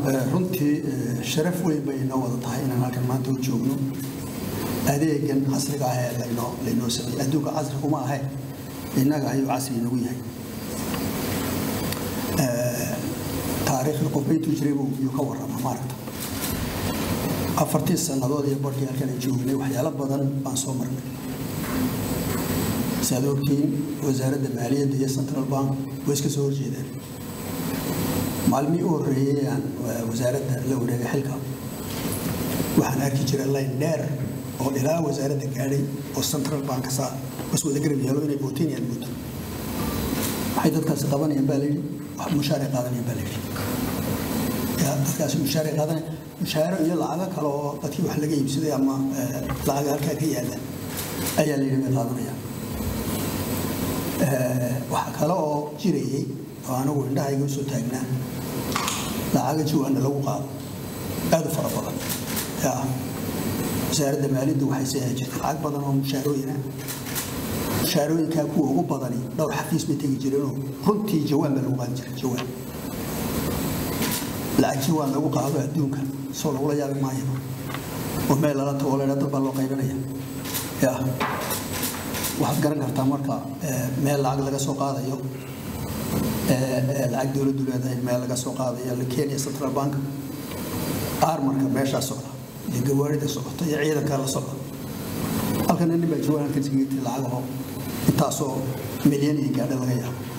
runtii sharaf weyn bay inoo wada tahay inaan halkan maanta u joogno adeegan casriga ah ee laynoo laynoo sameeyey adduunka casri kuma ahe innaga ayuu casri inagu yahay taariikhda qofba intuu jiray buu yuu ka warrama maaragta afartii sannadood iyo barkii halkan ay joognay waxyaalo badan baan soo marnay saad ogtiin wasaaradda maaliyadda iyo central bank way iska soo horjeedeen maalmihii u horreeyey aan wasaaradda la wareegay xilka waxaan arki jiray layn dheer oo ilaa wasaaradda gaadhay oo central bank saa bas wada garab yaalo inay bootinayaan moodo waxay dadkaasi qabanayaan baa layidhi mushaaray qaadanayaan baa layidhi dadkaasi mushaaray qaadanaya mushaaro iyo lacago kale oo dadkii wax laga iibsaday ama lacaga halkaa ka yaalla ayaa layidhi bay qaadanayaan waxaa kale oo jirayay oo anigu indhahayga usoo taagnaa lacaga jawaana lagu qaado aad u fara badan wasaaradda maaliyaddu waxay sayaa jirtay lacag badan oo mushaarooyina mushaarooyinkaa kuwa ugu badani dhowr xafiis bay tegi jireenoo runtii jawaan baa lagu qaadi jiray jawaan lacag jawaan lagu qaado adduunka soo lagula yaabi maayo oo meel lala tago leedha dad baa loo qaybinaya ya waxaad garan kartaa marka meel lacag laga soo qaadayo lacag dowladdu leedahay meel laga soo qaadayo kenya central bank armarka meeshaa socda iyo gawaarida socota iyo ciidanka la socda halkana nin baa jawaan halkan sigirtay lacagaho intaasoo milyan iyo gaadha laga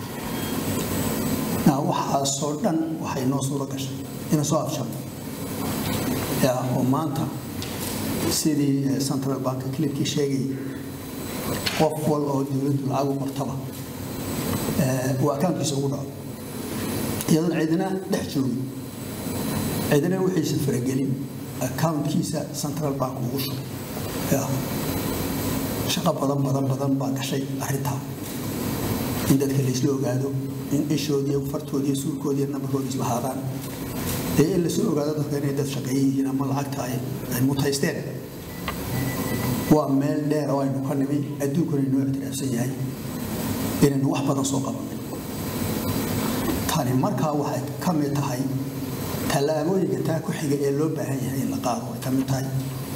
yaabo waxaasoo dhan waxay noo suuro gashay ina soo afsharno ya oo maanta sidii central bank clipkii sheegayay qof wal oo dowladdu lacag u qortaba uu akaunkiisa ugu dhaco iyadoon cidina dhex joogin cidina wixiisa faragelin akaunkiisa central bank ugu shubay shaqo badan badan badan baa gashay arrintaa in dadka laysla ogaado in ishoodiiyo fartoodiiyo suulkoodiiyo nabarkoodi islahaadaan dee in lasoo ogaado dadka inay dad shaqeeye yihiin ama lacagta ay mutaysteen waa meel dheer oo aynu ka nimi adduunkuna inoo ictiraafsan yahay inaynu wax badan soo qabanay tani markaa waxay ka mid tahay tallaabooyinka taa ku xiga ee loo baahan yahay in la qaado ay ka mid tahay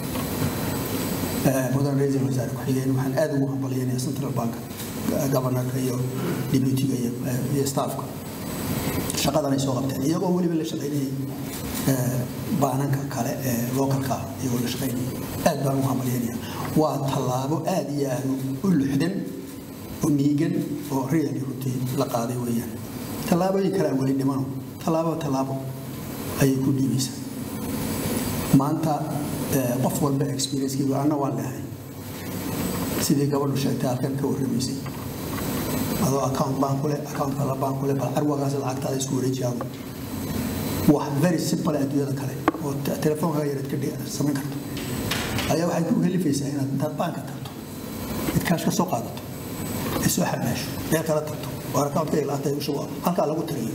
mudan ra-iisul wasaare ku-xigeen waxaan aad ugu hambalyanaya central bank governorka iyo deputyga iyo staffka shaqadan ay soo qabteen iyagoo weliba la shaqaynayay baananka kale ee localka iyagoo la shaqaynayay aad baan ugu hambalyanaya waa tallaabo aad iyo aad u luxdan oo miigan oo reali runtii la qaaday weeyaan tallaabooyin kalea weli dhimano tallaabo tallaabo ayay ku dhiibaysaa maanta qof walba experiencekiigu anna waan lehay sidii gabadhu sheegtay halkan ka warramaysay adoo account baan kule account kala baan kule bal carwagaas lacagtaada isku wareejiyaado wax very simple adduunyada kale oo telefoonkaga yareed ka samayn karto ayaa waxay ku helifaysaa inaad intaad baanka tagto idkaash ka soo qaadato ay soo xamaasho meel kala tagto oo accountka ilaatay ushubo halkaa lagu tiriyo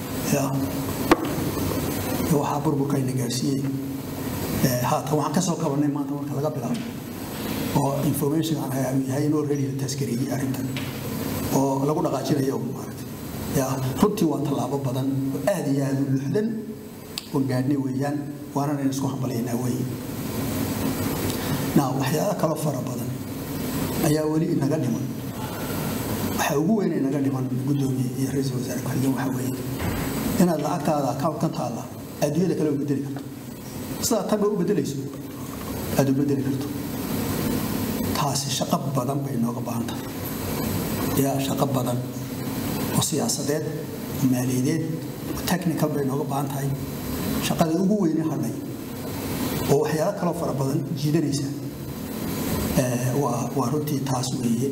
waxaa burburkayna gaarsiiyey haatan waxaan ka soo kabanay maanta marka laga bilaabo oo information aan hayaa yahay inoo ready la taskareeyey arrintan oo lagu dhaqaajinayo maaragtay ya runtii waa tallaabo badan oo aad iyo aad u luxdan oo gaadhnay weeyaan waanana in isku hambalaynaa weeye naa waxyaalo kaloo fara badan ayaa weli inaga dhiman waxa ugu weyn inaga dhiman guddoomiye iyo ra-iisul wasaare ku-xigeen waxa weeye inaad lacagtaada account ka taalla adduunyada kale u bedeli karto sidaa tanba u bedelayso aad u bedeli karto taasi shaqo badan bay inooga baahan tahay yaa shaqo badan oo siyaasadeed oo maaliyadeed oo technical bay inooga baahan tahay shaqada ugu weyne hadhay oo waxyaalo kaloo fara badan jiidanaysa waa runtii taas weeye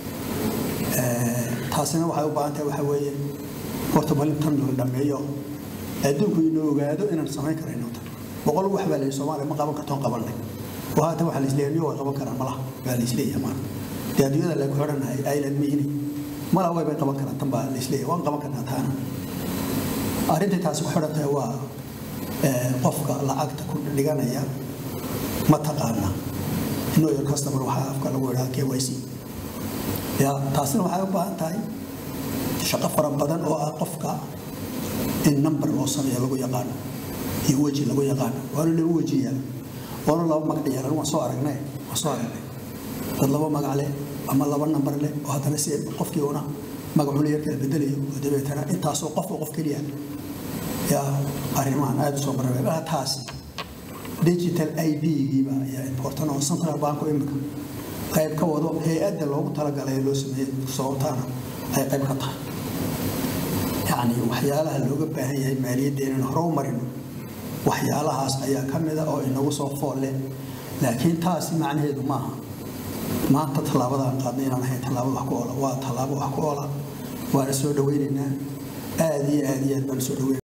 taasina waxay u baahan tahay waxa weeye horta malintan la dhameeyo adduunku inuu ogaado inaan samayn karayno tan boqol wax baa leeyahay soomaaliya ma qaban kartoon qabanay oo haatan waxaa laisleeyahay way qaban karaan malaha baa laisleeyahay maanta dee adduunyada lagu xidhanahay island mihini mala way bay qaban karaan tan baa laisleeyahay waan qaban karnaa taana arrintai taasi ku xidhan tahay waa qofka lacagta ku dhiganaya ma taqaana know your customer waxaa afka lagu idhaha k y c ya taasina waxay u baahan tahay shaqo fara badan oo ah qofka in number loo sameeyo lagu yaqaano iyo weji lagu yaqaano waana laba weji yaala waana laba magac yeelan waan soo aragnay waan soo aragnay dad laba magac leh ama laba nambar leh oo haddana si qofkii una magacuna yar kala bedelayo oo dabeetana intaasoo qofba qof keliya yaa arrimahan aada u soo marabaa taasi digital id-giiba ayaa important oo central bank imika qayb ka wado hay-adda loogu talagalay loo sameeyey sababtaana ay qayb ka tahay yacni waxyaalaha looga baahan yahay maaliyadda inaynu hore u marino waxyaalahaas ayaa ka mida oo inagu soo fool leh laakiin taasi macnaheedu maaha maanta tallaabadaan qaadnay inaan ahayn tallaabo wax ku oola waa tallaabo wax ku oola waana soo dhaweynaynaa aada iyo aada iyo aad baan soo dhaweyn